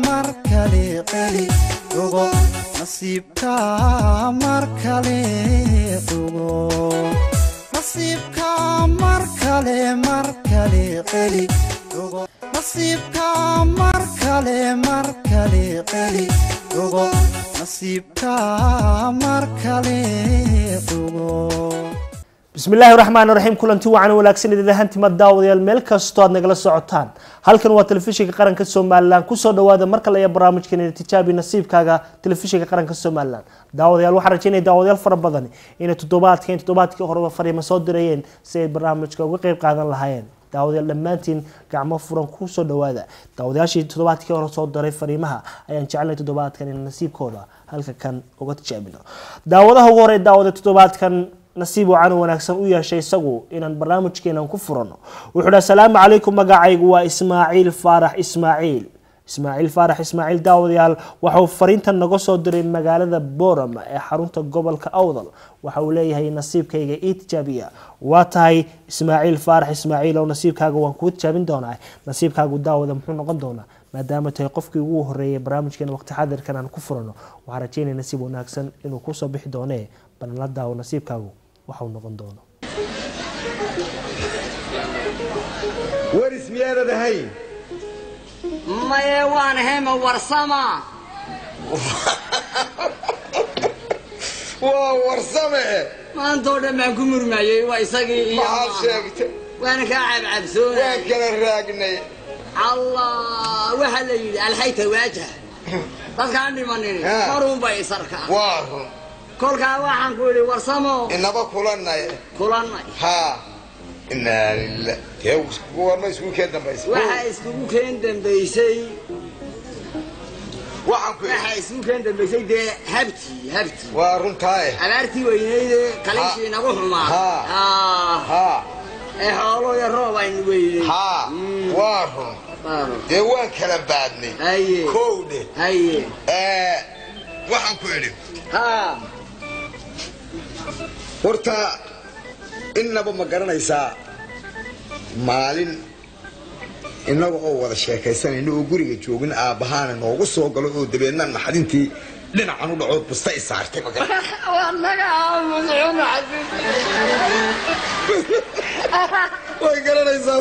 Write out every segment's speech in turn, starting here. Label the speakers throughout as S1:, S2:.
S1: mar kale celi ogo nasiibka mar kale ogo nasiibka mar kale mar kale celi ogo nasiibka mar kale mar kale celi ogo nasiibka mar kale ogo
S2: bismi illaahi raxmaan raxiim kulanti wacan wanaagsan idin ahaantima daawadayaal meel kastoo aad nagala socotaan halkan waa telefishinka qaranka somalilan kusoo dhawaada mar kale ee barnaamijkeena tijaabi nasiibkaaga telefishinka qaranka somalilan daawadayaal waxaan rajeynaya daawadayaal fara badan inay toddobaadkan toddobaadkii horeba fariimo soo dirayeen si ay barnaamijka uga qeyb qaadan lahaayeen daawadayaal dhammaantiin gacmo furan kusoo dhawaada daawadayaashii toddobaadkii hore soo diray fariimaha ayaan jecelnay toddobaadkan in nasiibkooda halka kan uga tijaabino daawadaha ugu hore daawada toddobaadkan nasiib wacan wanaagsan u yeeshay isagu inaan barnaamijkeenan ku furano wuxuu dhi asalaamu calaykum magacaygu waa ismaaciil faarax ismaaciil ismaaciil faarax ismaaciil daawadayaal waxauu fariintan naga soo diray magaalada boram ee xarunta gobolka awdal waxa uu leeyahay nasiibkayga ii tijaabiya waa tahay ismaaciil faarax ismaaciil oo nasiibkaaga waan kuu tijaabin doonaa nasiibkaagu daawada muxuu noqon doonaa maadaama tahay qofkii ugu horeeyay barnaamijkeena waqti xadirkan aan ku furano waxaan rajeynaya nasiib wanaagsan inuu kusoo bixi doonee balnala daawo nasiibkaagu waxau noqon doono
S3: waris miyaanad ahayn
S4: maye waan hema warsama
S3: waa warsame
S4: maantoo dhan baan ku murmayey waa isagii iyo
S3: maxaad
S4: maaha.
S3: sheegtay
S4: waana kaa
S3: waan
S4: cabcabsoonay
S3: kala raagnay
S4: allah waxaa la yidhi alxayta waajah dadkaan dhimanin
S3: Ha.
S4: marunba isarkaa
S3: waa run
S4: kolkaa waxaan ku idhi warsamo
S3: inaba kulanay
S4: kulannay
S3: haa inaa lilah dee warma isku kee dambaysa
S4: waxaa iskugu keen dambaysay
S3: waxaan ku
S4: waxaa iskugu keen dambaysay dee habti habti
S3: waa runtaaye
S4: abaartii weynayde kaliishii nagu xumaa
S3: Ha.
S4: Ah,
S3: haa
S4: ee xoolo iyo roob aynu weynay
S3: haa
S4: Mm.
S3: waa run
S4: Baaro.
S3: dee waan kala baadnay
S4: haye
S3: kowdhe
S4: haye
S3: ee waxaan ku idhi
S4: ha
S3: horta innaba ma garanaysaa maalin innaga oo wada sheekaysanayna oo guriga joogin aabbahaana noogu soo galo oo dabeedna naxdintii dhinacan u dhacood busta i saartay ma garan way garanaysaa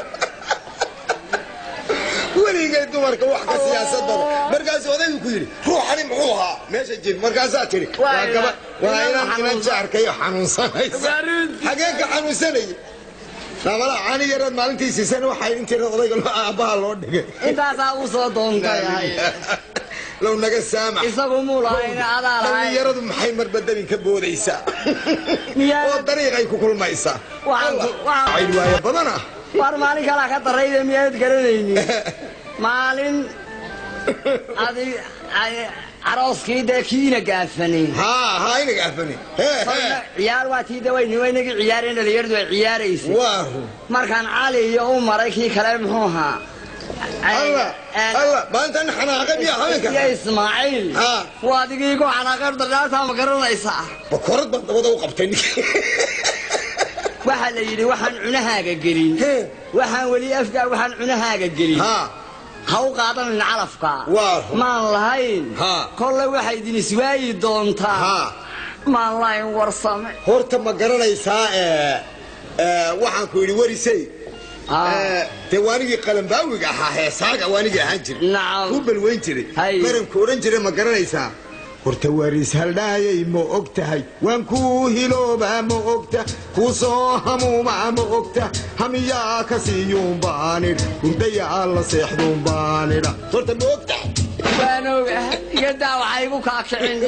S3: weligay dumarka wax ka siyaasad badan markaasuu odaygu ku yidhi ruuxani muxuu ahaa meesha jir markaasaa tidhi
S4: Waa
S3: waa gaba
S4: ina-
S3: waa
S4: ina
S3: inan inan
S4: xanuunsan.
S3: jaarkayo xanuunsanaysa
S4: Garuunti.
S3: xagee ka xanuunsanaya namala caani yaraad maalintii siisan waxay intii odayga loo aabbaha loo dhigay
S4: intaasaa u soo doontay
S3: low naga saamax
S4: isagu muu lahayn adaa lahayn
S3: dhallinyaradu maxay marbadabin ka boodaysaa
S4: Miyaa-
S3: oo dariiqay ku kulmaysaa
S4: Waxaan ku- waxaan-
S3: cayn waayo badana
S4: war maalin kalaa ka darayda miyaad garanaynin maalin adi ay- arooskii dee kiina gaafanay
S3: haa haa inaga afani hee hee
S4: ciyaar waa tii de wayni waynagii ciyaareen dhalinyaradu ay ciyaaraysay
S3: waa run
S4: markaan cali iyo u maray kii kale muxuu ahaa
S3: alla alla maantan xanaaqay miya
S4: iyo
S3: haweenka
S4: ismaaciil
S3: Ha.
S4: waa adigii ku xanaaqeen dardhaartaa ma garanaysaa
S3: bakorad baan dabada u qabtay ninkii
S4: waxaa la yidhi waxaan cunahaaga gelin
S3: Hee.
S4: waxaan weli afgaa waxaan cunahaaga gelin
S3: haa
S4: ha u qaadanin calafka
S3: Waa.
S4: maan lahayn
S3: Ha.
S4: kolle waxay idin iswaayi doontaa
S3: haa
S4: maan lahayn warsame
S3: horta ma garanaysaa ee ee, waxaan ku yidhi warisay
S4: Ah.
S3: ee, dee waanigii qalambaawiga ahaa heesaaga waanigii ahaan jiray
S4: Nacam.
S3: ku balweyn jiray
S4: Hay.
S3: baranku odhan jiray ma garanaysaa horta waris haldhaayay ma og tahay waan kuu hiloobaa ma ogta kuu soo hamuumaa ma ogta hamiyaa ka siiyuun baanidh hurdayaa la seexduun baanidha horta ma og tahay
S4: waan oga igadaa waxay igu kaakicin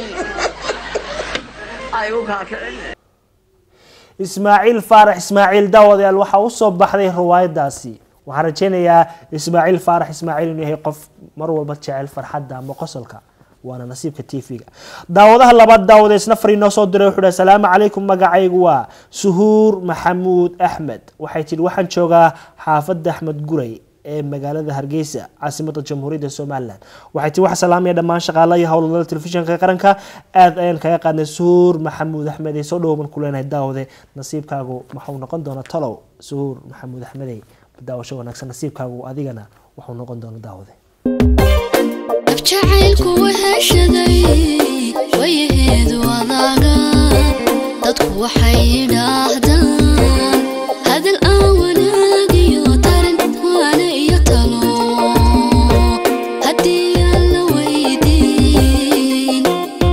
S4: ay igu kaakicin
S2: ismaaciil faarax ismaaciil daawadayaal waxaa usoo baxday riwaayadaasi waxaan rajeynayaa ismaaciil faarax ismaaciil inuu yahay qof mar walba jecel farxadda ama qosolka waana nasiibka tv-ga daawadaha labaad daawada isna far inoo soo diray wuxuu hi asalaamu calaykum magacaygu waa suhuur maxamuud axmed waxay tidhi waxaan joogaa xaafadda axmed guray ee magaalada hargeysa caasimada jamhuuriyadda somalilan waxay tii wax salaamaya dhammaan shaqaalaha iyo howlwadada telefishinka qaranka aad ayaan kaga qaadnay suhuur maxamuud axmed ee soo dhowban ku leenahay daawade nasiibkaagu maxuu noqon doona talow suhuur maxamuud axmedey daawasho wanaagsan nasiibkaagu adigana wuxuu noqon doona daawade
S5: naf jacaylku weheshaday wayaheedu adaaga dadku waxay yidhaahdaan hadal aan wanaagiyo tarin waana iyo talo haddii aan la weydiin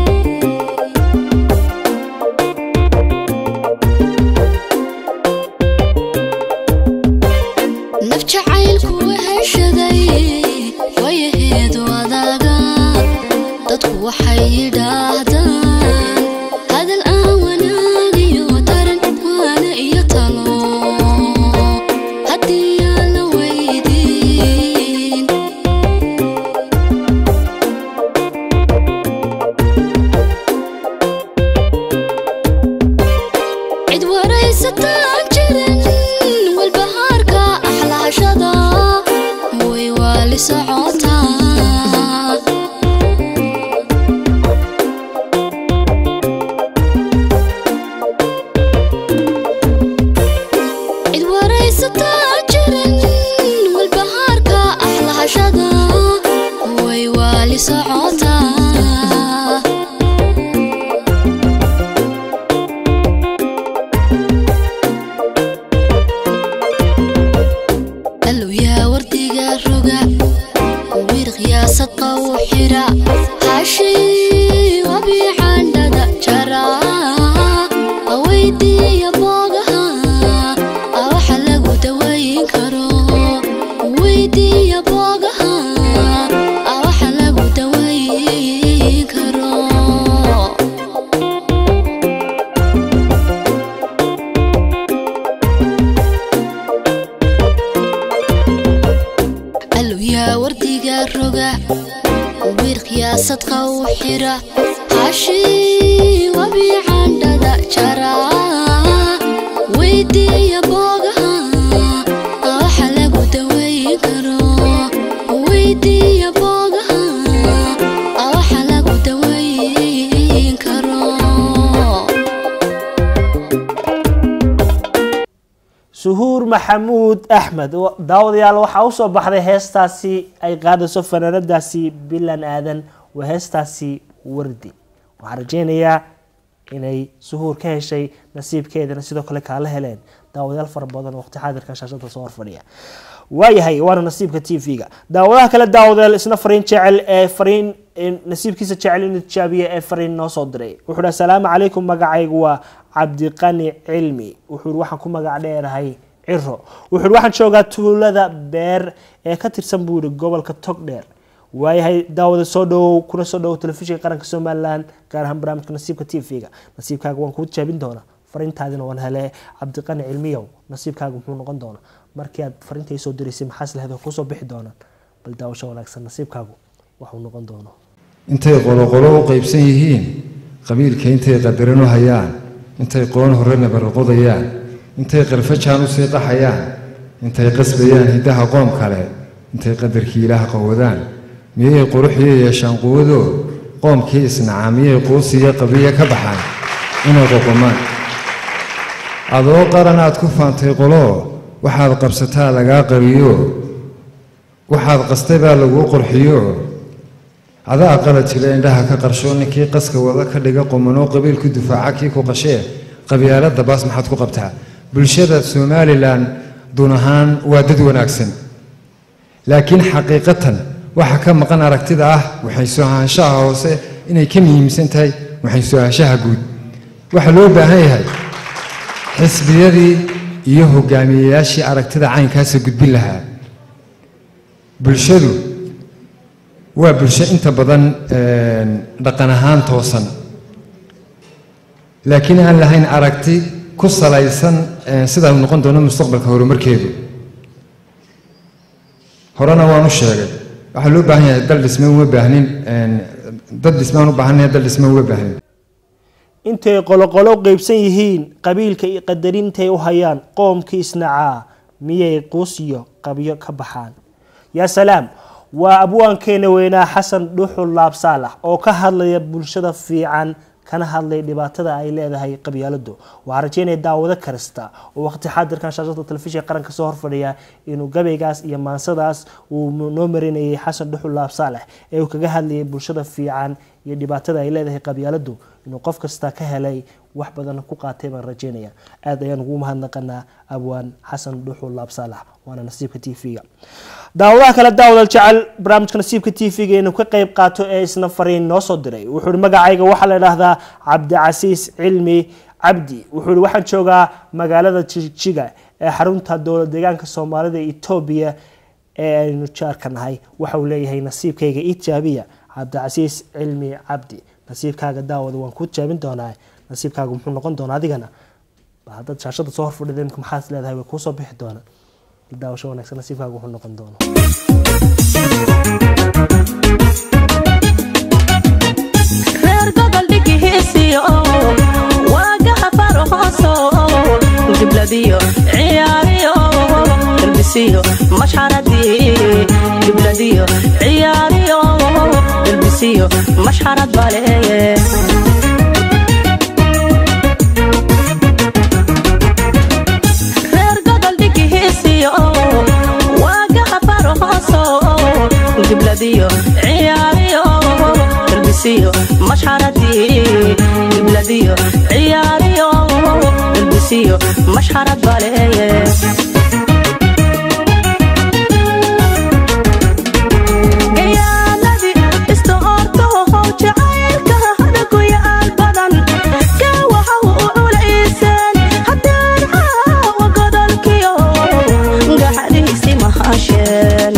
S5: naf jacaylku weheshaday wayaheedu adaaga dadku waxay yidhaahdaan hadal aan wanaagiyo tarin waana iyo talo haddii aan la weydiin cid waraysataan jirin walbahaarka axlaashada way waali socotaa cid waraysataan jirin walbahaarka axlaashada way waali socotaa allow yaa wardiga roga wir qiyaasadqa u xira hashii wabiicandhada jara aweydiiya boogaha awaxa lagu dawayn karo weydiiya boogaha awaxa lagu dawayn karo allow yaa wardiga roga wir qiyaasadqa u xira hashii wabiicandhada jara weydiiya boogaha awaxa lagu dawayn karo weydiiya boogaha awaxa lagu dawayn karo
S2: suhuur maxamuud axmed oo- daawadayaal waxaa usoo baxday heestaasi ay qaadayso fanaanadaasi bilan aadan waa heestaasi wardi waxaan rajeynayaa inay suhuur ka heshay nasiibkeedana sidoo kale kaala heleen daawadayaal fara badan oo waqti xaadirka shaashada soo horfadhiya waayahay waana nasiibka t v-ga daawadaha kale daawadayaal isna fariin jecel ee fariin ee nasiibkiisa jecel inuu tijaabiye ee fariin noo soo diray wuxuu hi asalaamu calaykum magacaygu waa cabdiqani cilmi wuxuu hi waxaan ku magac dheerahay ciro wuxuu hi waxaan joogaa tuulada beer ee ka tirsan buu yihi gobolka togdheer waayahay daawada soo dhawow kuna soo dhawow telefishinka qaranka somalilan gaar ahaan barnaamijka nasiibka t v-ga nasiibkaaga waan kuu tijaabin doonaa fariintaadina waan hele cabdiqani cilmiyow nasiibkaaga muxuu noqon doonaa markii aad fariinta soo diraysay maxaas lahayd oo kusoo bixi doonaan bal daawasho wanaagsan nasiibkaagu waxuu noqon doono
S6: intay qoloqolo u qaybsan yihiin qabiilka intay qadaran u hayaan intay qoon horena barqodayaan intay qarfajaan u sii qaxayaan intay qasbayaan hiddaha qoom kale intay qadarkii ilaah qawadaan miyay quruxiyo yeeshaan quwadoo qoomkii isnacaa miyay quusiyo qabiyo ka baxaan inay qoqomaan adoo qaran aad ku faantay qoloo waxaad qabsataa lagaa qariyo waxaad qastay baa laguu qurxiyo adaa qalad jira indhaha ka qarsho ninkii qaska wada ka dhiga qumanoo qabiil ku dufaaca kii ku qashee qabyaalada baas maxaad ku qabtaa bulshada somalilan duun ahaan waa dad wanaagsan laakiin xaqiiqatan waxa ka maqan aragtida ah waxay soo ahaanshaha hoose inay ka muhiimsan tahay waxay soo ahaanshaha guud waxaa loo baahan yahay xisbiyadii iyo hogaamiyeyaashii aragtida caynkaasa gudbin lahaa bulshadu waa bulsho inta badan dhaqan ahaan toosan laakiin aan lahayn aragti ku salaysan sida uu noqon doono mustaqbalka horumarkeedu horena waan u sheegay waxaa loo baahan yahay dal dhisme uma baahnin dad dhismaan u baahanaya dal dhisme uma baahnin
S2: intay qoloqolo qeybsan yihiin qabiilka iyo qadarintay u hayaan qoomkii isnacaa miyay quusiyo qabyo ka baxaan yaa salaam waa abwaankeena weynaa xasan dhuxul laabsaalax oo ka hadlaya bulshada fiican kana hadlay dhibaatada ay leedahay qabyaaladu waxaa rajeynaya daawado karista oo waqti xaadirkan shaashada telefishinka qaranka soo horfadhiya inuu gabaygaas iyo maansadaas uu noo marinayay xasan dhuxul laab saalex ee uu kaga hadlayay bulshada fiican iyo dhibaatada ay leedahay qabyaaladu inuu qof kasta ka helay wax badan ku qaatay baan rajeynaya aad ayaan ugu mahadnaqanaa abwaan xasan dhuxul laab saalax waana nasiibka t v-ga daawadaha kale daawadal jecel barnaamijka nasiibka t v-ga inuu ka qeyb qaato ee isna fariin noo soo diray wuxuu ihi magacayga waxaa la idhaahdaa cabdicasiis cilmi cabdi wuxuu ihi waxaan joogaa magaalada jigjiga ee xarunta dowlad deegaanka soomaalida etoobiya ee aynu jaarka nahay waxa uu leeyahay nasiibkayga itijaabiya cabdicasiis cilmi cabdi nasiibkaaga daawada waan kuu jaabin doonaa nasiibkaaga muxuu noqon doonaa adigana haddaad shaashada soo horfadhida imika maxaad leedahay way kuusoo bixi doonaa daawasho wanaagsan nasiibkaaga wuxuu noqon doonaa
S7: reer gobol dhigihiisiyo waagaha farhooso gibladiyo ciyaariyo dalbisiyo mashxaradii gibladiyo ciyaariyo dalbisiyo mashxarad baleeye reer gobol dhigihiisiyo waagaha farhooso gibladiyo ciyaariyo dalbisiyo mashxaradii gibladiyo ciyaariyo dalbisiyo mashxarad baleeye gayaaladii istoortoho jacaylka hadaguyaal badan gawaha u culayseen haddaan caawa godolkiyo gaxadiisi mahasheen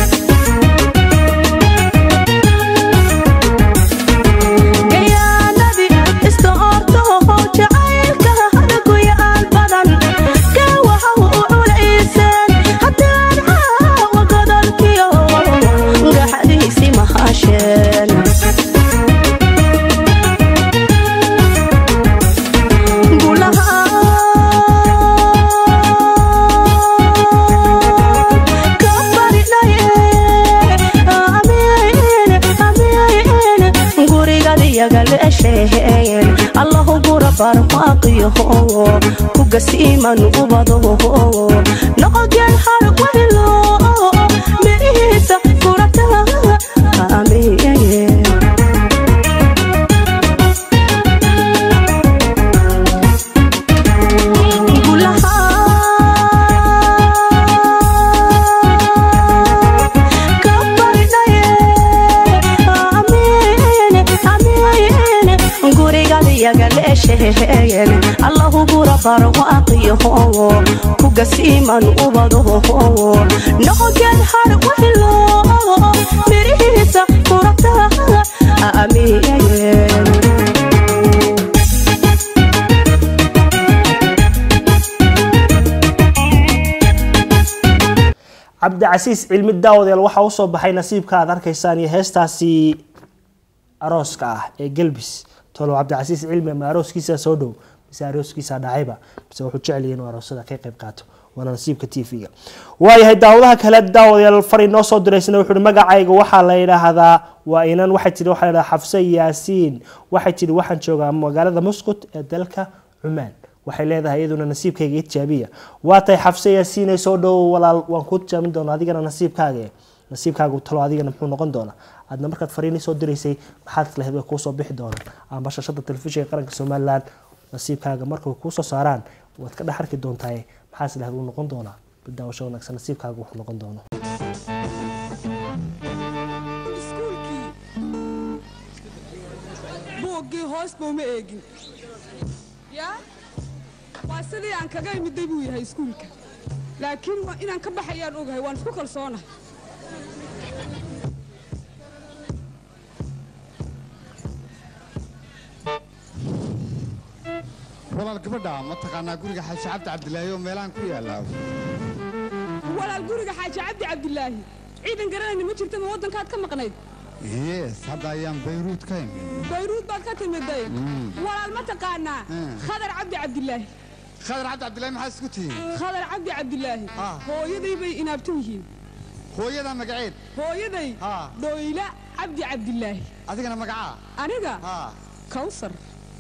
S7: gayaaladii istoortoho jacaylka hadaguyaal badan gawaha u culayseen haddaan caawa godolkiyo gaxadiisi mahasheen gurigadiyagalesheen allahu gura barmaaqiyaho kugasiiman ubadaho noqogeen harwaylo mirihiisa gurata amiye gurigadiyagalesheen allahu gura barwaaqiyaho kugasiiman ubadaho noqogeen harwaylo mirihiisa gurata amiye
S2: cabdicasiis cilmi daawadeel waxaa usoo baxay nasiibka aad arkaysaan iyo heestaasi arooska ah ee gelbis tolo cabdicasiis cilmi ama arooskiisa soo dhow mise arooskiisa dhacayba mise wuxuu jecelyay inuu aroosada ka qayb qaato waana nasiibka t v-ga waayahay daawadaha kale daawadeel fari noo soo diraysana wuxuu hi magacayga waxaa la yidhaahdaa waa inan waxay tihi waxaa la yidhahdaa xafse yaasiin waxay tihi waxaan joogaa magaalada musqut ee dalka cumaan waxay leedahay iyaduna nasiibkayga itijaabiya waa tahay xafse yaasiinay soo dhowo walaal waan kuu tijaabin doonaa adigana nasiibkaaga nasiibkaagu talo adigana muxuu noqon doonaa aadna markaad fariinii soo diraysay maxaad lahayd way kuusoo bixi doonaan amba shashada telefishinka qaranka somalilan nasiibkaaga markay kuusoo saaraan waad ka dhex arki doontaa maxaas lahayd wuu noqon doonaa bidaawasho wanaagsan nasiibkaaga wuxuu noqon doonaa
S8: buuggii hoos ba uma eegin yaa waa sidii aan kaga imiday buu yahay iskuulka laakiin waa inaan ka baxayaan ogahay waan isku kalsoonahay
S3: walaal gabadha ma taqaanaa guriga xaaji cabdi cabdilaahi oo meelahan ku yaallaa
S8: walaal guriga xaaji cabdi cabdilaahi ciidan garanayna ma jirta ma waddankaad ka maqnayd
S3: yes hadda ayaan bayruud ka imid
S8: bayruud baad ka timiday walaal ma taqaanaa
S3: Mm.
S8: khadar cabdi cabdilaahi
S3: khadar cabdi cabdilaahi maxaa isku tihiin
S8: khadar cabdi cabdilaahi
S3: Ah.
S8: hooyaday bay inaabtan yihiin
S3: hooyada magaceed
S8: hooyaday
S3: Ah.
S8: dhoyla cabdi cabdilaahi
S3: adigana magacaa
S8: aniga
S3: haa
S8: kawsar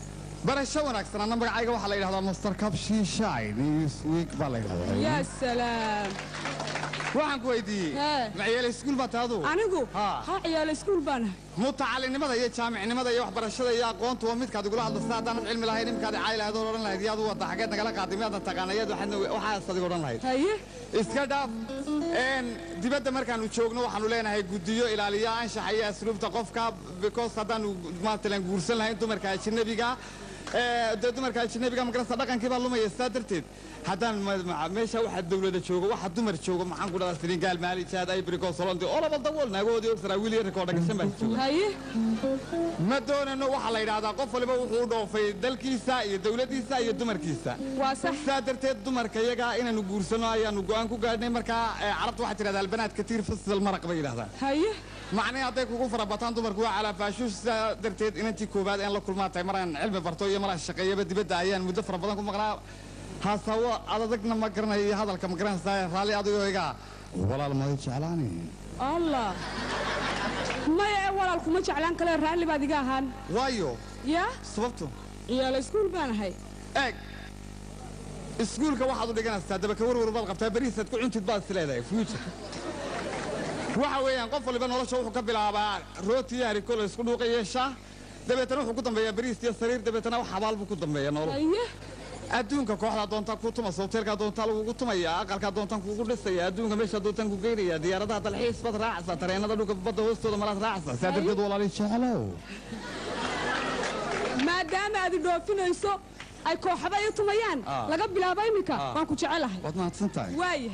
S9: barasho wanaagsan anna magacayga waxaa la yidhahdaa master capshin shine newsweek baa la yidhahdaa
S8: yaa salaam
S9: waxaan ku weydiiyey
S8: Hee.
S9: maciyaal iskuul baa taadu
S8: anigu
S9: Haa.
S8: ha ciyaala iskuul baan ahay
S9: mutacalinimada iyo jaamicnimada iyo waxbarashada iyo aqoontu waa midkaad igula hadlasa haddaanad cilmi lahayn imikaad cay lahayd oo odhan lahayd yaad u wadda xageed nagala qaaday miyaadna taqaanayaad waxaas adiga odhan lahayd
S8: haye
S9: iska dhaaf een dibadda markaanu joogno waxaanu leenahay guddiyo ilaaliya anshaxa iyo asluubta qofka because haddaanu maatalan guursan lahayn dumarka ajnabiga ee, dee dumarka ajnabiga magarasa dhaqankii baa lumaya sidaa darteed haddaan ma- ma- meesha waxa dawlada joogo waxa dumar joogo maxaan ku dhadaa senegal maali jaad ivory solondi oo laba dabool naagoodii og saraawiil iyo rikoodha gashan baa jooga
S8: haye
S9: ma doonano waxaa la yidhaahdaa qof waliba wuxuu u dhoofay dalkiisa iyo dawladdiisa iyo dumarkiisa
S8: waa sax
S9: sidaa darteed dumarka iyaga inaanu guursano ayaanu go'aan ku gaadhnay markaa ee, carabta waxaa tidhahdaa albanaadka tiir fasial maraq bay yidhahdaan
S8: haye
S9: macnii hadday kugu farabataan dumarku waa calaafaashuus sidaa darteed inantii koowaad een la kulmaa tahay maraan cilmi barto iyo maraan shaqeeyaba dibadda ayaan muddo fara badan ku maqnaa haasawo adadagna ma garanayo iyo hadalka ma garanaysaa raalli adigoo iga walaal may jeclaani
S8: allah maya ee walaal kuma jeclaan kale raalli baad iga ahaan
S9: waayo
S8: yaa
S9: sababtu
S8: ciyaala iskuul baan ahay
S9: eeg iskuulka waxaad u dhiganaysaa dabaka warwar baad qabtaa berihiisaad ku cuntid baad is leedahay future waxa weeyaan qof waliba nolosha wuxuu ka bilaabaa rooti iyo hariko la isku dhuuqa yeeshaa dabeetana wuxuu ku dambeeyaa beriis iyo sariir dabeetana wax habaal buu ku dambeeya nolol
S8: haye
S9: adduunka kooxdaa doontaa kuu tumaysa hoteelkaa doontaa lagugu tumaya aqalkaa doontaan kugu dhisaya adduunka meeshaa doontaan ku geynaya diyaaradaha dalxiis baad raacaysaa tareenada dhulka badda hoostooda malaad raacaysaa saa darteed walaali jeclow
S8: maadaama aad i dhoofinayso ay kooxaba i tumayaan
S9: Ah.
S8: laga bilaabo iminka
S9: Ah.
S8: waan ku jecelahay
S9: waad mahadsan tahay
S8: waaya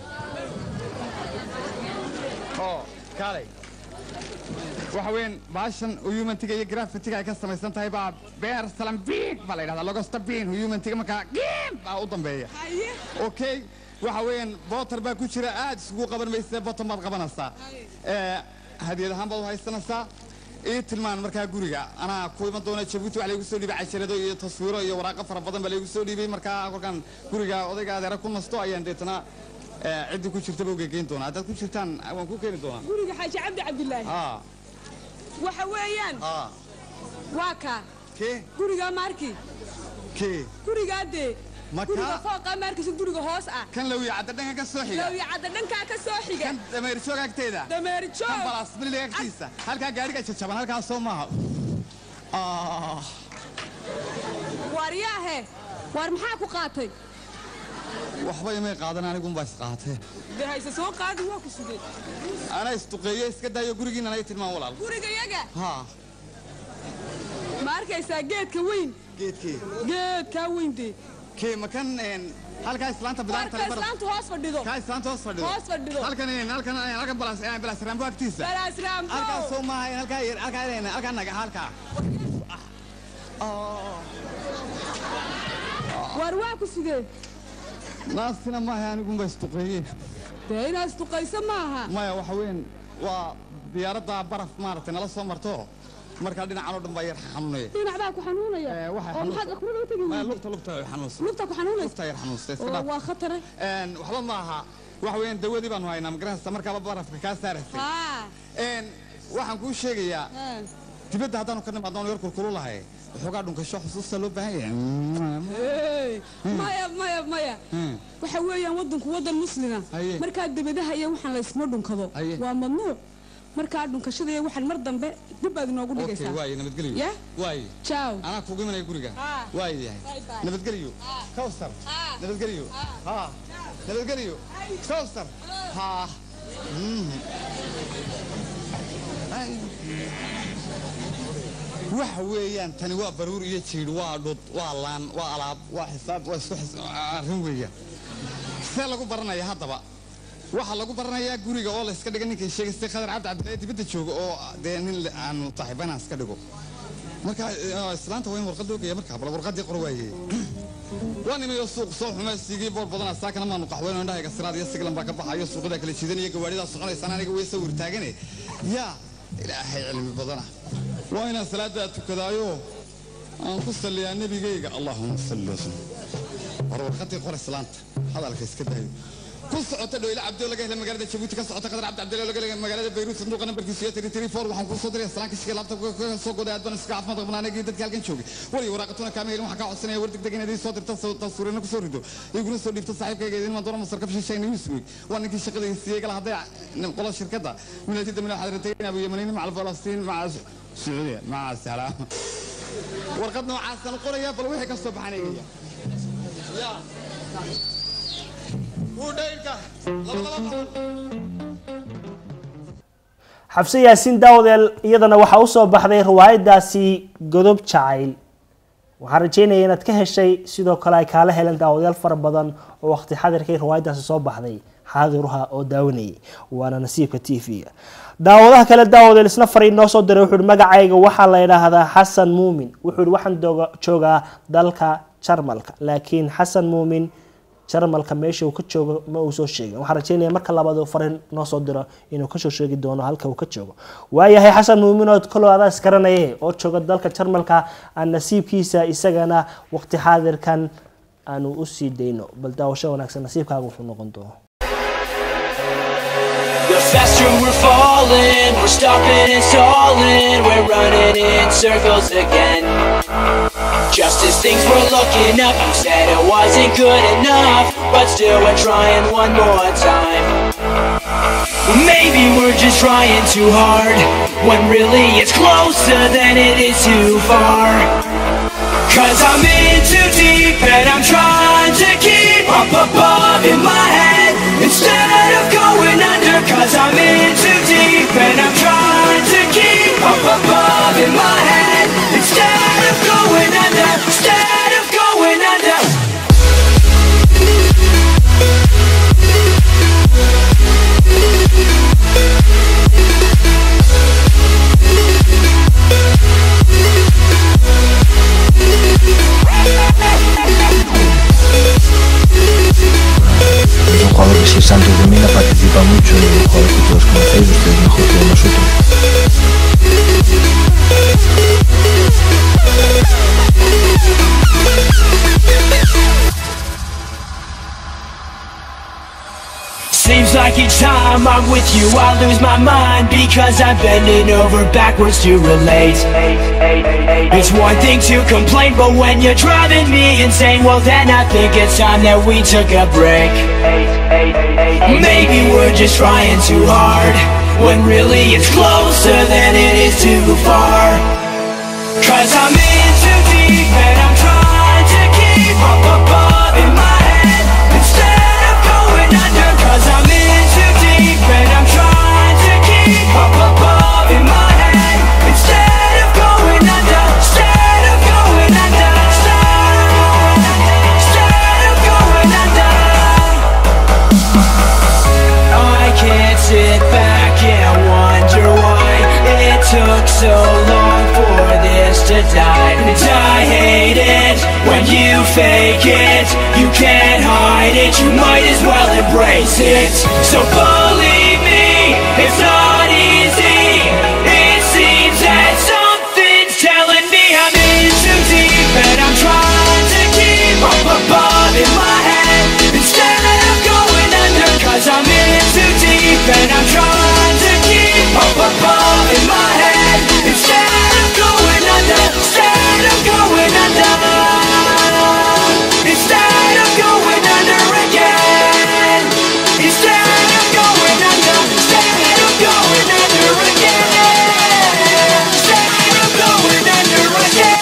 S9: oo kaalay waxa weyn baashan humanityga iyo graffitiga ay ka samaysan tahay baa beer salambiig baa la yidhahdaa logosta biin humanityga markaa giim baa u dambeeya
S8: haye
S9: okay waxa weeyaan bootar baa ku jira aad isugu qaban maysa bottom baad qabanaysaa ee hadiyad ahaan baad u haysanaysaa ii tilmaan markaa guriga anaa ku iman doona jabuuti wax laygu soo dhiibay cajalado iyo taswiiro iyo waraaqo fara badan baa laygu soo dhiibay markaa kolkaan guriga odayga adeera ku nasto ayaan deetana ee, ciddii ku jirtaba ugegeyn doonaa haddaad ku jirtaan waan ku keeni doonaa
S8: guriga xaaji cabdi cabdilaahi
S9: aa
S8: waxa weeyaan
S9: aa
S8: waa kaa
S9: kee
S8: gurigaa maarki
S9: kee
S8: gurigaa dee
S9: Ma
S8: guriga
S9: kaa?
S8: fooqaa maarkiisa guriga hoos ah
S9: kan lawiya cadda dhanka ka soo xiga
S8: lawya cadda dhankaa ka soo xiga
S9: kan dameerjoog agteeda
S8: dameer
S9: kan
S8: joog
S9: balaas miliga agtiisa halkaa gaadhiga jajaban halkaas soo maaha Ah.
S8: waaryaahe waar maxaa ku qaatay
S9: waxba imay qaadan anigunbaa isqaatee
S8: dee hayse soo qaadi waa ku sugay
S9: anaa isduqeeye iska daayo gurigiinana ay tilmaan walaal
S8: guriga yaga
S9: haa
S8: ma arkaysaa geedka weyn
S9: geedkee
S8: geedkaa weyn dee
S9: kee ma kan een, halkaa islaanta bilaanta
S8: warka islaanta hoos fadhido
S9: kaa islaanta hoos fadhido
S8: Hoos fadhido.
S9: halkan een, halkan een, halkan balaas een, balaas raambo agtiisa
S8: balaas raambo
S9: halkaas soo maaha een, halkaa yar halkaa een, halkaa naga halkaa
S8: waar waa ku sugee
S9: naastina maaha anigunbaa isduqeeye
S8: dee inaad isduqayso maaha
S9: maya waxa weyn waa diyaaradda baraf maaragtay nala soo marto markaa dhinacan oo dhan baa yar xanuunaya
S8: dhinac baa ku xanuunaya
S9: Eh, waxay
S8: oo maxaad
S9: xanuun-
S8: aqbal u tegi
S9: maya
S8: weyday
S9: lugta lugta way xanuunsan
S8: lugta ku xanuunaysa
S9: lugta yar xanuunsta iska
S8: oo
S9: dhaaf
S8: waa khatare
S9: Een, waxba ma aha waxa weeyaan dawadii baanu haynaa magaranaysa markaaba barafka kaa saaraysay
S8: haa
S9: Een, waxaan kuu sheegayaa
S8: haa.
S9: dibadda haddaanu ka nimaadno yar kulkulu lahay waxoogaa dhunkasho xusuusta loo baahan yahay
S8: Hey, maya maya maya
S9: Hmm.
S8: waxa weeyaan waddanku waddan muslima
S9: Haye.
S8: markaa debadaha iyo waxaan la isma dhunkado
S9: Haye.
S8: waa mamnuuc markaa dhunkashada iyo waxaan mar dambe dib baad inoogu
S9: okay
S8: dhigaysaa
S9: waaye nabadgelyo
S8: Yeah?
S9: waaye
S8: jaaw
S9: anaa kugu imanaya guriga
S8: Ah.
S9: waaye yahay
S8: Bye bye.
S9: nabadgelyo kawsar
S8: Ah.
S9: nabadgelyo haa nabadgelyo kawsar haa Mhm. Ay. waxa weeyaan tani waa baruur iyo jiidh waa dhud waa laan waa alaab waa xisaab waa isku xis- arrin weeyaan see lagu baranaya haddaba waxaa lagu baranayaa guriga oo la iska dhiga ninkay sheegaystay khadar cabdi cabdilaahi dibadda jooga oo dee nin le- aanu saaxiibana iska dhigo marka eh, islaanta waa in warqad loo geeya marka bal warqadii qor waaye waa nimayo suuq soo xuma siigii boor badana saakana maanu qaxweyno indhahayga siraad iyo siglan baa ka baxayo suuqada kala jiidanaya gawaaridaa soconaysaan aniga way sawir taagane yaa ilaahay cilmi badana waa inaan salaadaa tukadaayo aan ku salliyaa nebigayga allahuma salli wasallim war warqadii qor islaanta hadalka iska daayo ku socota dhoyle cabdi oo laga helay magaalada jabuuti ka socota qadar cabdi cabdille oo laga helay magaalada bayruut sanduuqa nambarkiisu iyo tiri tiri four waxaan kuu soo diray salaanka shiga laabta ka soo goday aad baan iska caafimaad qabnaa anagii dadka halkan joogay weliga waraaqatuna kaama helin waxaan kaa codsanaya war degdeg inaad ii soo dirto tasuurina kusoo rido iguna soo dhiibto saaxiibkayga idin maan doona masar ka fishayna newsweek waa ninkii shaqada siiyey gala hadday qola shirkadda milatida mina waxaad ratay abu yamaniin macal falastiin maca sacuudiya maca salaam warqad noocaasaan qoraya bal wixii ka soo baxaan eegaya
S2: xabse yaasiin daawadeel iyadana waxaa usoo baxday riwaayadaasi godob jacayl waxaan rajeynaya inaad ka heshay sidoo kale ay kaala heleen daawadayaal fara badan oo waqti xadirkay riwaayadaasi soo baxday xaadiruha oo daawanayay waana nasiibka t v-ga daawadaha kale daawadeel isna fariin noo soo diray wuxuu magacayga waxaa la yidhaahdaa xasan muumin wuxuu waxaan joogaa dalka jarmalka laakiin xasan muumin jarmalka meesha uu ka joogo ma uu soo sheegin waxaan rajeynaya marka labaad uu fariin noo soo diro inuu kasoo sheegi doono halka uu ka joogo waayahay xasan muuminood kalow adaa isgaranaye oo jooga dalka jarmalka aan nasiibkiisa isagana waqti xaadirkan aanu usii dayno bal daawasho wanaagsan nasiibkaaga wuxuu noqon doono
S10: The faster we're falling, we're stopping and stalling, we're running in circles again. Just as things were looking up, you said it wasn't good enough, but still we're trying one more time. Maybe we're just trying too hard, when really it's closer than it is too far. Cause I'm in too deep and I'm trying to keep up above in my head instead of going under. Cause I'm in too deep and I'm trying to keep up above in my head instead of going under. Instead of going under.
S11: Es un jugador que si es Santos de Mina participa mucho y un jugador que todos conocéis, ustedes mejor que nosotros.
S10: Seems like each time I'm with you, I lose my mind because I'm bending over backwards to relate. It's one thing to complain, but when you're driving me insane, well, then I think it's time that we took a break. Maybe we're just trying too hard when really it's closer than it is too far. Cause I'm in too deep and I'm trying to keep up above in my head instead of going under. Cause I'm in too deep and I'm trying to keep up above in my head instead of going under. Instead of going under. Instead of going under. I can't sit back and wonder why it took so long for this to die. And I hate it when you fake it. You can't hide it, you might as well embrace it. So believe me, it's not easy. It seems that something's telling me I'm in too deep and I'm trying to keep up above in my head instead of going under. Cause I'm in too deep and I'm trying to keep up above in my head instead of going under. Instead of going under. Instead of going under again. Instead of going under. Instead of going under again. Instead of going under again.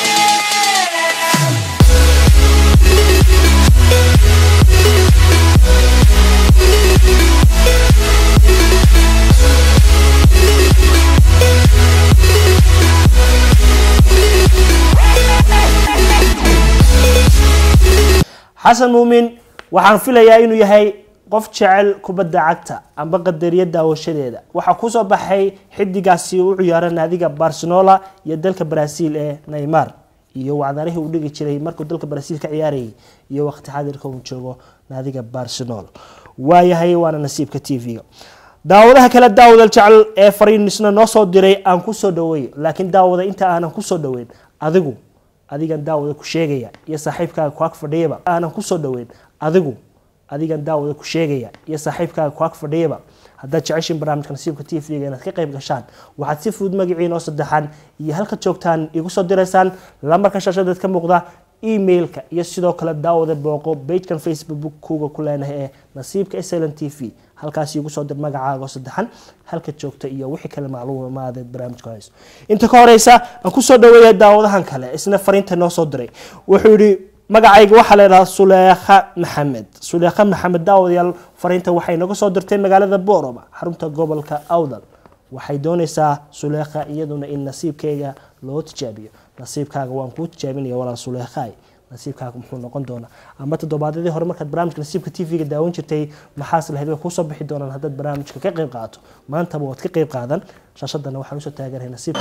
S2: xasan muumin waxaan filayaa inuu yahay qof jecel kubadda cagta amba qadariya daawashadeeda waxaa kusoo baxay xidigaasi u ciyaara naadiga barcelola iyo dalka brazil ee neymar iyo wacdarihii uu dhigi jiray markuu dalka brazil ka ciyaarayay iyo waqti xadirka uu joogo naadiga barcelona waayahay waana nasiibka t v-ga daawadaha kale daawadal jecel ee fariinisna noo soo diray aan kusoo dhaweeyo laakiin daawada inta aanan kusoo dhaweyn adigu adigan daawada ku sheegaya iyo saaxiibkaaga ku ag fadhiyaba aanan kusoo dhaweyn adigu adigan daawada ku sheegaya iyo saaxiibkaaga ku ag fadhiyaba haddaad jeceshiin barnaamijka nasiibka t v-ga inaad ka qayb gashaan waxaad si fudud magaciina oo saddexan iyo halka joogtaan igu soo diraysaan lambarka shaashadeed ka muuqda emailka iyo sidoo kale daawada booqo bagekan facebook kuga ku leenahay ee nasiibka sln t v halkaas igu soo dir magacaaga oo saddexan halka joogta iyo wixii kale macluumaadeed barnaamijka hayso inta ka horeysa aan kusoo dhaweeya daawadahan kale isna fariinta noo soo diray wuxuu yidhi magacayga waxaa la yidhahaa suleekha maxamed suleekha maxamed daawadayaal fariinta waxay naga soo dirtay magaalada booroma xarunta gobolka awdal waxay doonaysaa suleekha iyaduna in nasiibkeyga loo tijaabiyo nasiibkaaga waan kuu tijaabinaya walaal suleekhaay nasiibkaaga muxuu noqon doonaa ama toddobaadyadii hore markaad barnaamijka nasiibka t v-ga daawan jirtay maxaas lahayd way kuusoo bixi doonaan haddaad barnaamijka ka qayb qaato maantaba waad ka qayb qaadan shaashadana waxaan usoo taaganahay nasiibka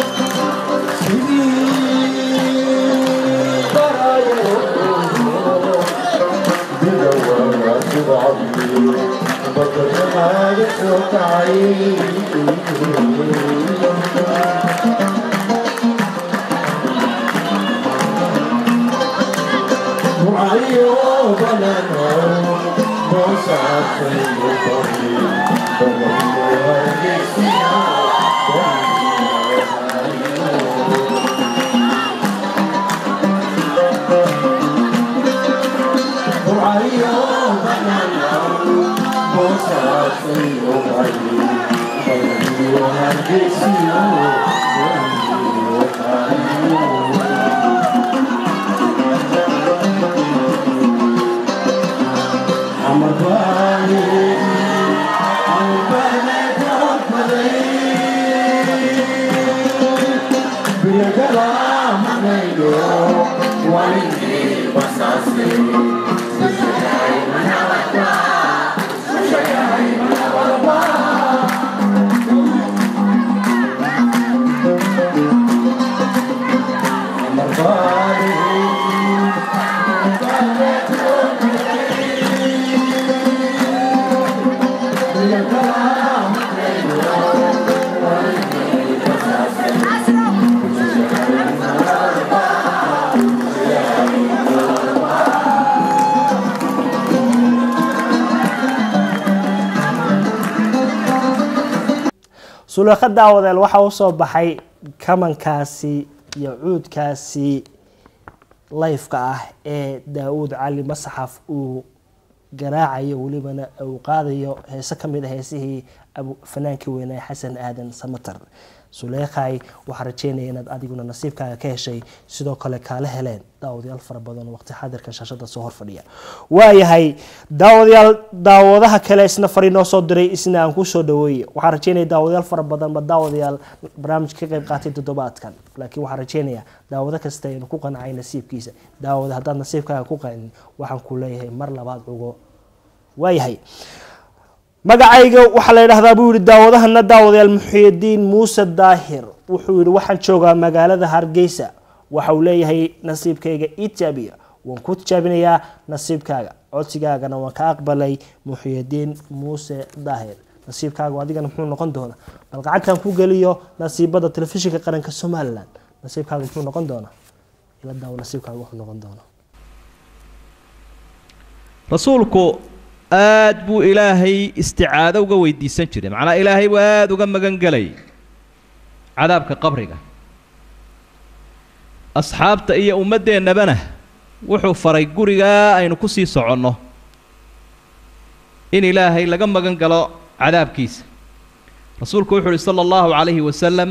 S2: suleekha daawadeel waxa u soo baxay kamankaasi iyo cuudkaasi layfka ah ee daa-uud cali masaxaf uu garaacayo welibana uu qaadayo heese ka mid a heesihii fanaankii weynaa xasan aadan samater suleekhay waxaa rajeynaya inaad adiguna nasiibkaaga ka heshay sidoo kale kaala heleen daawadayaal fara badan waqti xaadirka shaashada soo horfadhiya waayahay daawadayaal daawadaha kale isna fari noo soo diray isna aan kusoo dhaweeye waxaa rajeynaya daawadayaal fara badan ba daawadayaal barnaamijka ka qayb qaatay toddobaadkan laakiin waxaa rajeynaya daawado kasta inuu ku qancay nasiibkiisa daawada haddaad nasiibkaaga ku qancin waxaan ku leeyahay mar labaad cugo waayahay magacayga waxaa la yidhahdaa buu yihi daawadahana daawadayaal muxiidiin muuse daahir wuxuu yihi waxaan joogaa magaalada hargeysa waxa uu leeyahay nasiibkayga itaabiya waan ku tijaabinayaa nasiibkaaga codsigaagana waan ka aqbalay muxiidiin muuse daahir nasiibkaaga adigana muxuu noqon doonaa bal gacantan ku geliyo nasiibada telefishinka qaranka somalilan nasiibkaaga muxuu noqon doonaa ila daawo nasiibkaaga wuxuu noqon doonaa
S12: rasuulku aad buu ilaahay isticaado uga weydiisan jiray macnaa ilaahay buu aada uga magan gelay cadaabka qabriga asxaabta iyo ummaddeennabana wuxuu faray gurigaa aynu ku sii soconno in ilaahay laga magan galo cadaabkiisa rasuulku wuxuu uhi sala allahu calayhi wasalam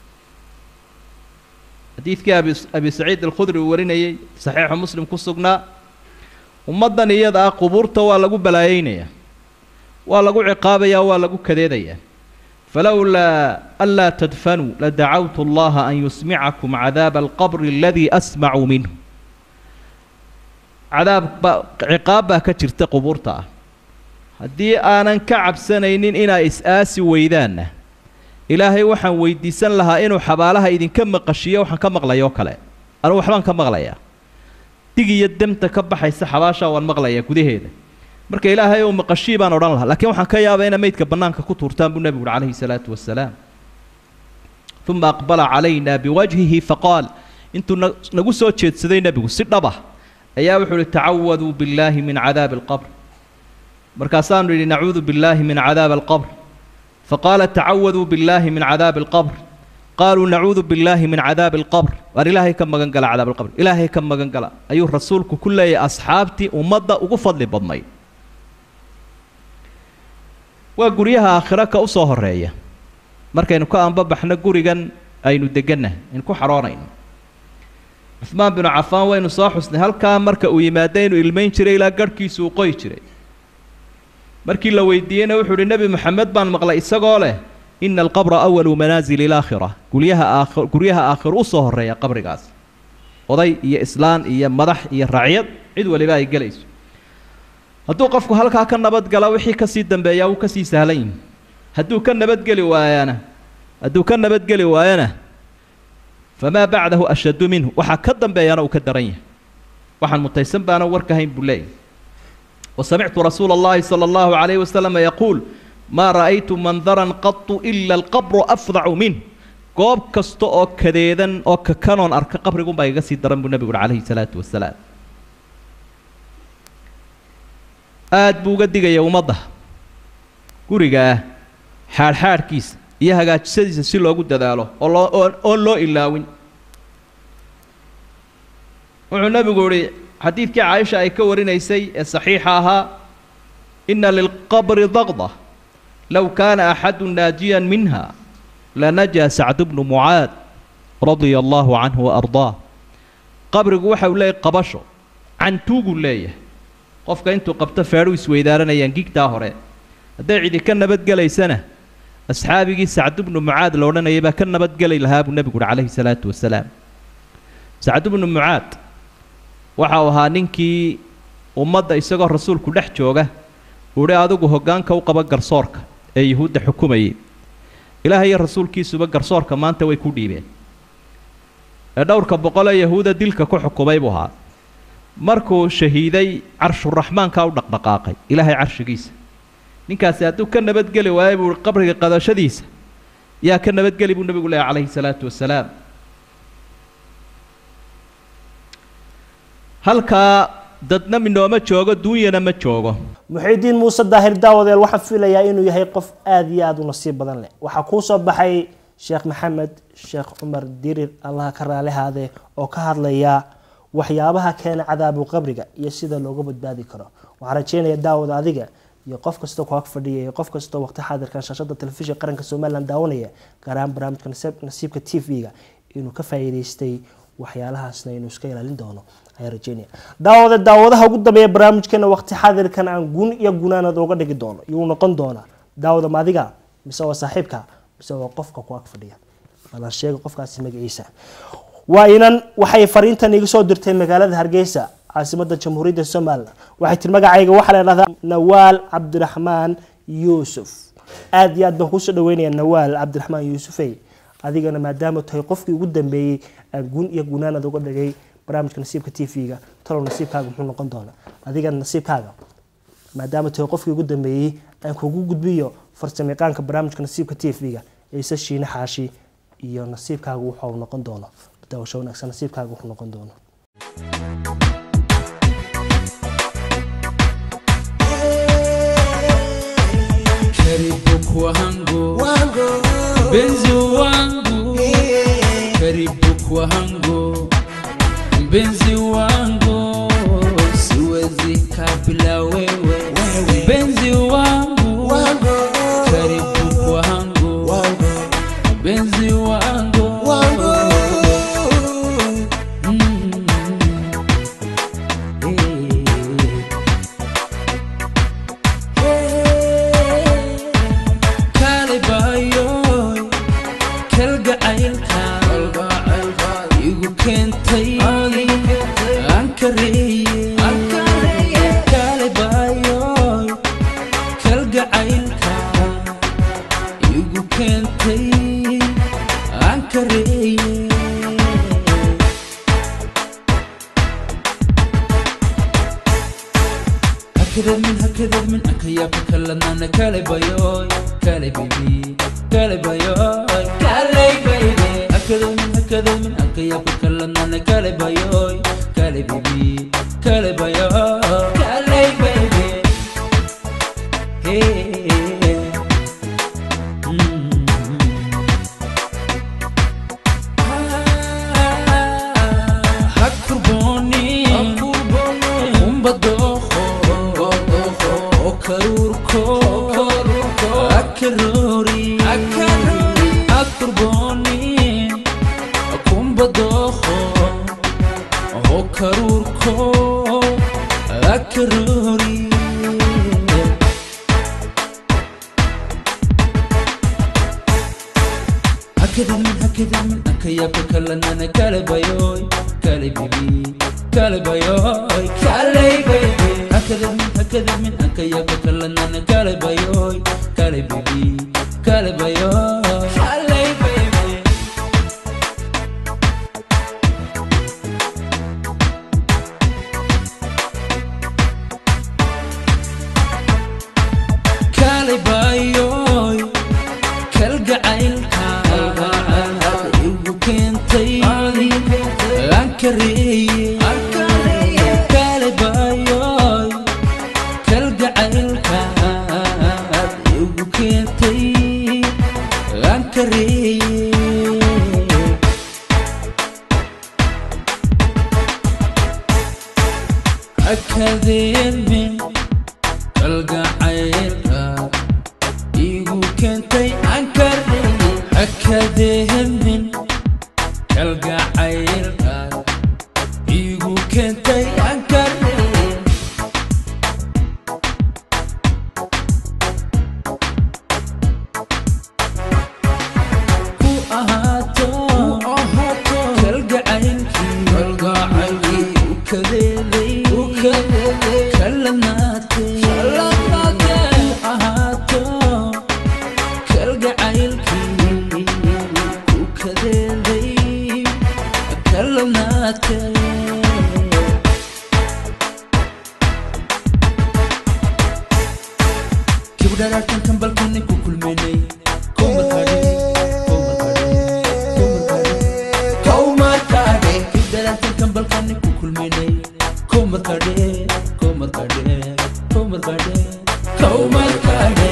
S12: xadiidkii abi abi saciid alkhudri uu warinayey saxiixu muslim ku sugnaa ummaddan iyada ah qubuurta waa lagu balaayeynayaa waa lagu ciqaabayaa waa lagu kadeedayaa falowlaa anlaa tadfanuu ladacawtu allaha an yusmicakum cadaaba alqabri aladii asmacu minhu cadaab baa ciqaab baa ka jirta qubuurta ah haddii aanan ka cabsanaynin inaa is-aasi weydaanna ilaahay waxaan weydiisan lahaa inuu xabaalaha idinka maqashiyo waxaan ka maqlayoo kale anugu waxbaan ka maqlayaa dig iyo demta ka baxaysa xabaashaa waan maqlayaa gudaheeda marka ilaahay ou maqashii baan odhan lahaa laakiin waxaan ka yaabaa ina meydka bannaanka ku tuurtaan buu nebigu uhi calayhi salaatu wasalaam uma aqbala calayna biwajhihi faqaal intuu na nagu soo jeedsaday nebigu si dhaba ayaa wuxuu uhi tacawaduu billaahi min cadaabi alqabr markaasaanu yidhi nacuudu billaahi min cadaabi alqabr faqaala tacawaduu billaahi min cadaabi alqabr qaaluu nacuudu billaahi min cadaabi alqabr waar ilaahay ka magan gala cadaab alqabr ilaahay ka magan gala ayuu rasuulku ku leeyahay asxaabtii ummadda ugu fadli badnayd waa guryaha aakhiro ka u soo horeeya markaynu ka anbabaxno gurigan aynu degannahay aynu ku xaroonayno cuhmaan binu cafaan waynu soo xusnay halkaa marka uu yimaado inuu ilmayn jiray ilaa garhkiisu uu qoyi jiray markii la weydiiyeyna wuxuu uhi nebi moxamed baan maqlay isagoo leh ina alqabra awalu manaasili ilaakhira guryaha aakhir guryaha aakhir u soo horeeya qabrigaas oday iyo islaan iyo madax iyo racyad cid waliba ay gelayso hadduu qofku halkaa ka nabadgala wixii kasii dambeeyaa wuu kasii sahlan yihi hadduu ka nabadgeli waayana hadduu ka nabadgeli waayana famaa bacdahu ashaddu minhu waxaa ka dambeeyana uu ka daran yahay waxaan mutaysan baana warka hayn buu leeyahy وسمعت رسول الله صلى الله عليه وسلم يقول ما رأيت منظرا قط إلا القبر أفظع منه goob kasta oo kadeedan oo kakanoon arka qabrigun baa iga sii daran buu nebigu uhi calayhi salaatu wasalaam aada buu uga digaya ummadda gurigaa xaadhxaadhkiisa iyo hagaajisadiisa si loogu dadaalo oo loo oo oon loo ilaawin wuxuu nebigu ihi xadiidkii caaisha ay ka warinaysay ee saxiixa ahaa ina lilqabri daqda low kaana axadu naajiyan minha lanajaa sacdu bnu mucaad radia allaahu canhu waardaa qabrigu waxa uu leeyahy qabasho cantuuguu leeyahay qofka intuu qabto feedhu isweydaaranayaan gigtaa hore hadday cidi ka nabadgelaysana asxaabigii sacdu bnu mucaad la odhanayay baa ka nabadgeli lahaa buu nebigu uhi calayhi salaatu wasalaam sacdu bnu mucaad waxa uu ahaa ninkii ummadda isagoo rasuulku dhex jooga uhi adigu hoggaanka u qaba garsoorka ee yuhuudda xukumayay ilaahay iyo rasuulkiisuba garsoorka maanta way ku dhiibeen ee dhowrka boqol ee yahuuda dilka ku xukumay buu ahaa markuu shahiiday carshuraxmaankaa u dhaqdhaqaaqay ilaahay carshigiisa ninkaasi hadduu ka nabadgeli waayo buu uhi qabriga qadashadiisa yaa ka nabadgeli buu nebigu leehay calayhi salaatu wasalaam halkaa dadna minooma joogo duunyana ma joogo
S2: muxiidiin muuse daahir daawadeel waxaan filayaa inuu yahay qof aada iyo aada u nasiib badan leh waxaa kuu soo baxay sheekh maxamed sheekh cumar dirir allaha ka raalihaade oo ka hadlaya waxyaabaha keena cadaabu qabriga iyo sida looga badbaadi karo waxaan rajeynaya daawada adiga iyo qof kastoo ku ag fadhiya iyo qof kastoo waqti xaadirkan shaashada telefishinka qaranka somalilan daawanaya gaar ahaan barnaamijka nasiibka t v-ga inuu ka faa'iidaystay waxyaalahaasna inuu iska ilaalin doono ayaan rajeynaya daawada daawadaha ugu dambeeya barnaamijkeena waqti xaadirkan aan gun iyo gunaanad uga dhigi doono iyuu noqon doona daawada maadiga mise waa saaxiibka mise waa qofka ku ag fadhiya balan sheega qofkaasi magaciisa waa inan waxay fariintan iga soo dirtay magaalada hargeysa caasimada jamhuuriyadda somalilan waxay tiri magacayga waxaa la dhahdaa nawaal cabdiraxmaan yuusuf aada iyo aad baan kuusoo dhaweynaya nawaal cabdiraxmaan yuusufey adigana maadaama tahay qofkii ugu dambeeyey aan gun iyo gunaanad uga dhigay barnaamijka nasiibka t v-ga talow nasiibkaaga muxuu noqon doonaa adigana nasiibkaaga maadaama tahay qofkii ugu dambeeyey aan kugu gudbiyo farsamayaqaanka barnaamijka nasiibka t v-ga ciise shiine xaashi iyo nasiibkaaga wuxuu noqon doono daawasho wanaagsan nasiibkaaga wuxuu noqon doono
S13: karibu kwangu mpenzi wangu karibu kwangu mpenzi wangu siwezi kabla wewe mpenzi wangu karibu kwangu mpenzi wangu Mm. kale bayoy kalgacaylka igu keentay aan kareeye kale bayoy kalgacaylka igu keentay aan kareeye هكذا من هكذا من أكيا فكلنا أنا كالي بايوي كالي بيبي كالي بايوي كالي بيبي هكذا من هكذا من أكيا فكلنا أنا كالي بايوي كالي بيبي كالي بايوي كالي بيبي هكذا من هكذا من أكيا بكلا أنا كالي بايوي كالي بيبي كالي بايوي كالي بيبي هكذا من هكذا من أكيا بكلا أنا كالي بايوي كالي بيبي كالي بايوي كالي بيبي كالي بايوي كالقعيلكا igu keentay aan kareeye kale bayoy kalgacaylka igu keentay aan kareeye akadeemin kalgacaylka igu keentay aan kareeye akadeemin kalgacaylka igu keentay aan kareeye ku ahaato kalgacaylkii kalgacaylkii u kadeeday u kadeeday kalanaatay kalanaatay ku ahaato kalgacaylkii u kadeeday kalanaatay kibdharaartan kambalkani ku kulmenay kibdharaartan kambalkani ku kulmenay komarkadhe komarkadhe komarkadhe komarkadhe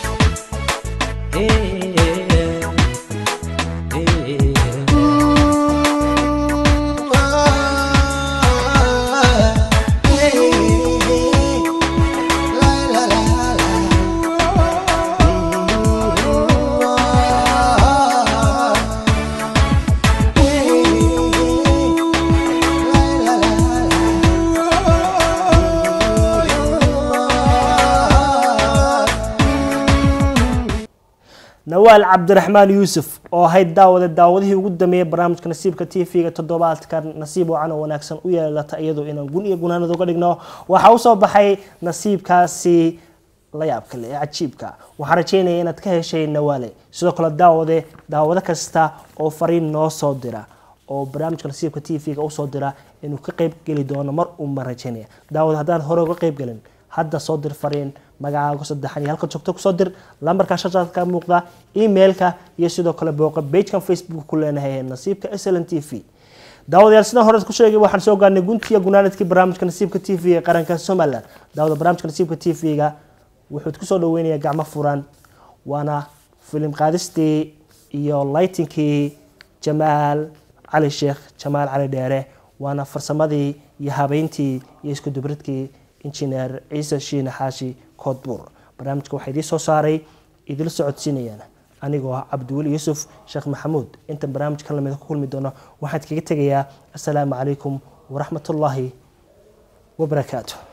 S2: nawaal cabdiraxmaan yuusuf oo ahayd daawade daawadihii ugu dameeyey barnaamijka nasiibka t v-ga toddobaadka nasiib wacan oo wanaagsan u yeelata iyadoo inaan gun iyo gunaanad uga dhigno waxaa usoo baxay nasiibkaasi la yaabka leh ee cajiibka waxaan rajeynaya inaad ka heshay nawaale sidoo kale daawade daawado kasta oo fariin noo soo dira oo barnaamijka nasiibka t v-ga usoo dira inuu ka qeyb geli doono mar uunbaan rajeynaya daawad haddaan hore uga qeyb gelin hadda soo dir fariin magacaaga saddexan iyo halka joogto kusoo dir lambarka shashaad ka muuqda emailka iyo sidoo kale booqa bagekan facebook ku leenahay ee nasiibka sln t v daawadayaal sidaan hore ku sheegay waxaan soo gaarnay guntiya gunaanadkii barnaamijka nasiibka t v ee qaranka somaliland daawada barnaamijka nasiibka t v-ga wuxuu kusoo dhaweynayaa gacmo furan waana filim qaadistii iyo laytinkii jamaal cali sheekh jamaal cali dheere waana farsamadii iyo habeyntii iyo isku dubridkii injineer ciise shiine xaashi koodbuur barnaamijka waxaa idiin soo saaray idil socodsiinayaan anigoo ah cabdiweli yuusuf sheekh maxamuud intan barnaamijka lamida ku kulmi doono waxaan kaga tegayaa assalaamu calaykum waraxmatullaahi wabarakaatu